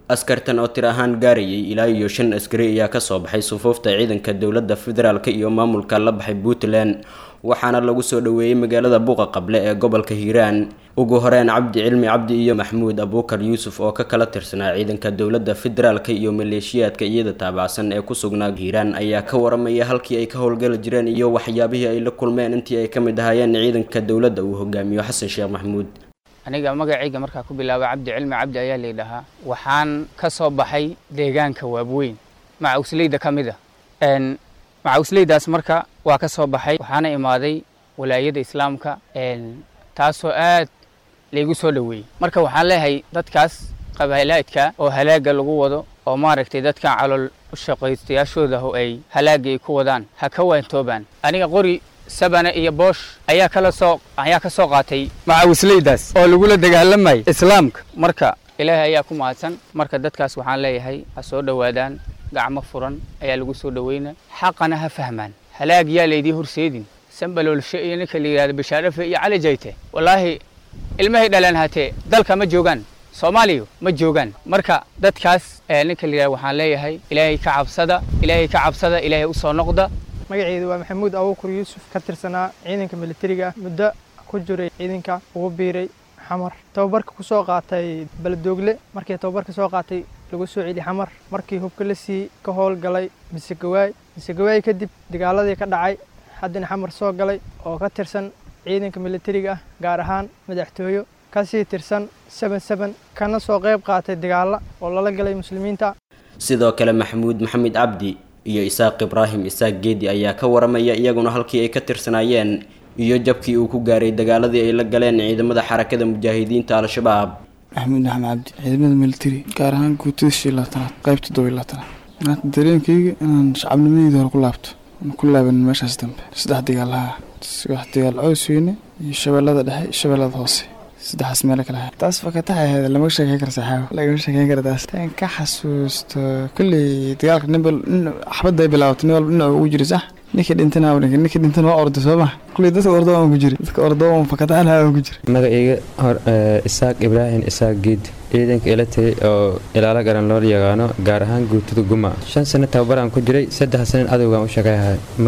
askartan oo tir ahaan gaarayay ilaa iyo shan askari ayaa kasoo baxay sufuufta ciidanka dowladda federaalk iyo maamulka la baxay puntland waxaana lagu soo dhoweeyey magaalada buuqa qable ee gobolka hiiraan ugu horeyn cabdi cilmi cabdi iyo maxmuud abuukar yuusuf oo ka kala tirsanaa ciidanka dowladda federaalk iyo maleeshiyaadka iyada taabacsan ee ku sugnaa hiiraan ayaa ka waramaya halkii ay ka howlgali jireen iyo waxyaabihii ay la kulmeen intii ay ka mid ahaayeen ciidanka dowladda uu hogaamiyo xasan sheekh maxmuud aniga magacayga markaa ku bilaaba cabdi cilmi cabdi ayaa laydhahaa waxaan ka soo baxay deegaanka waabweyn macawsleyda ka mid a macawsleydaas marka waa ka soo baxay waxaana imaaday walaayada islaamka taasoo aad laygu soo dhoweeyey marka waxaan leeyahay dadkaas qabaalaadka oo halaaga lagu wado oo maaragtay dadkan calool shaqaystayaashooda oo ay halaaga ay ku wadaan ha ka waantoobaan aniga qori sabana iyo boosh ayaa kala soo ayaa ka soo qaatay macawisleydaas oo lagula dagaalamayay islaamka marka ilaahay ayaa ku mahadsan marka dadkaas waxaan leeyahay ha soo dhowaadaan gacmo furan ayaa lagu soo dhoweyna xaqana ha fahmaan halaag yaa laydii horseedin sambaloolshe iyo ninka la yidhahdo bashaarafe iyo cali jayte wallaahi ilmahay dhaleen hatee dalka ma joogaan soomaaliya ma joogaan marka dadkaas ninka la yidhahdo waxaan leeyahay ilaahay ka cabsada ilaahay ka cabsada ilaahay usoo noqda magaceedu waa maxamuud abuukur yuusuf ka tirsanaa ciidanka militariga muddo ku jiray ciidanka ugu biiray xamar tababarka ku soo qaatay baladoogle markii tababarka soo qaatay lagu soo celi xamar markii hubka la sii ka howlgalay misegawaay misegawaay kadib dagaaladii ka dhacay haddana xamar soo galay oo ka tirsan ciidanka militariga ah gaar ahaan madaxtooyo kasii tirsan seben seben kana soo qayb qaatay dagaalla oo lala galay muslimiinta sidoo kale maxamuud maxamed cabdi iyo isaaq ibraahim isaaq geedi ayaa ka waramaya iyaguna halkii ay ka tirsanaayeen iyo jabkii uu ku gaaray dagaaladii ay la galeen ciidamada xarakada mujaahidiinta al-shabaab maxamuud maxamed cabdi ciidamada militari gaar ahaan guutada shii labaatanaad qaybta todoba iyo labaatanaad maanta dareenkayga inaan shacabnimadeyda hore ku laabto aan ku laaban meeshaas dambe saddex dagaalaha wax dagaal cows weyne iyo shabeellada dhexe shabeellada hoose saddexaas meelo kale ahaa taas fakataxa ahayd lama sheekeyn kara saxaabo lagama sheekeyn kara taas tan ka xasuusto kolley dagaalka nin xabadda ay bilaabatay nin walba dhinac ugu jiri sax ninkii dhintana ninka ninkii dhintana waa orday soo ma kulley dadka ordo aan ku jiri dadka ordo aan fakataxa aan ku jiri magacayga hor isaaq ibraahim isaaq giid ciidanka ila tagay oo ilaalo garan loo yaqaano gaar ahaan guutada guma shan sano tababaraan ku jiray saddex sanan adowgaan u shaqeyhay